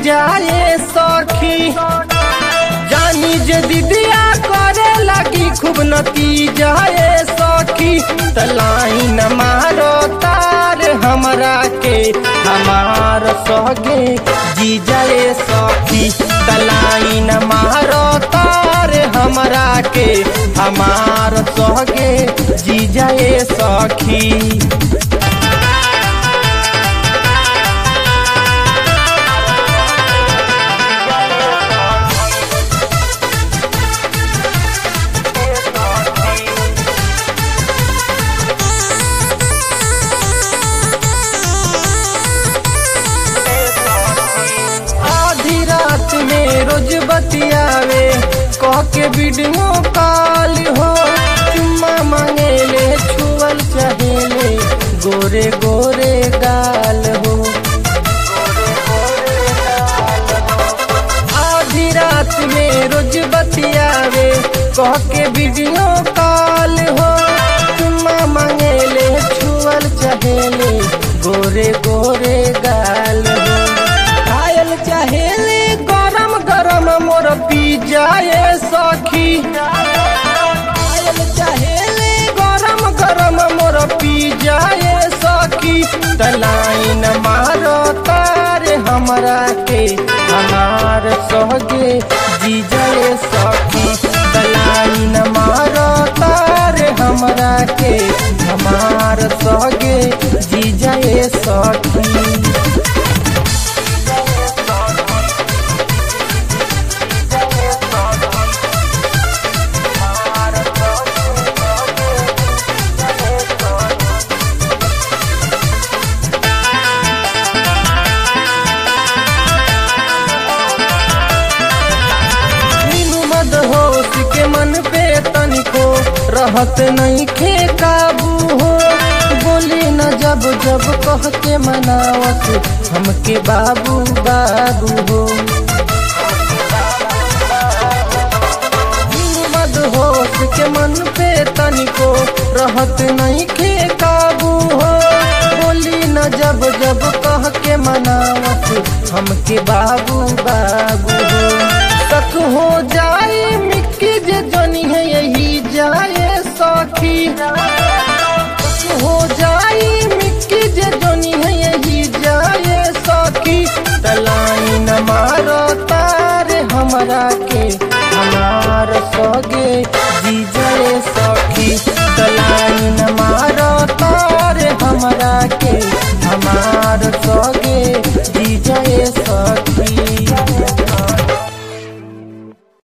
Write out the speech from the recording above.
जाए सखी जानी जे दीदिया करे लगी खूब नती जाए सखी तलाई न मारो तार हमरा के हमार सगे जी जाए सखी तलाई न मारो तार हमरा के हमार सगे जी जाए सखी आधी रात में रोज बतियावे कह के वीडियो कॉल हो चुम्मा मांगेले छुअल चाहेले गोरे गोरे गाल हो आधी रात में रोज बतियावे कह के वीडियो कॉल हो चुम्मा मांगेले छुअल चाहेले गोरे गोरे गाल हो खायल चाहेले गरम गरम मोर पी जाए सखी खायल चाहेले गरम गरम मोर पी जाए सखी तलाइन मारो तारे हमरा के हमार सहगे जी जाए सखी तलाइन मारो तारे हमरा के हमार सहगे जी जाए सखी मीनू मद होश के मन पे तनिको रहत नहीं खे काबू हो बोली न जब जब कह के मनावत हमके बाबू बाबू हो मीनू मद होश के मन पे तनिको रहत नहीं खे काबू हो बोली न जब जब कह के मनावत हमके बाबू बाबू हो तक हो जाए मिक्की जे जनी है यही जाए सखी तक हो जाए मिक्की जे जनी है यही जाए सखी तलाई न मारो तारे हमरा के हमार सगे जी जाए सखी तलाई न मारो तार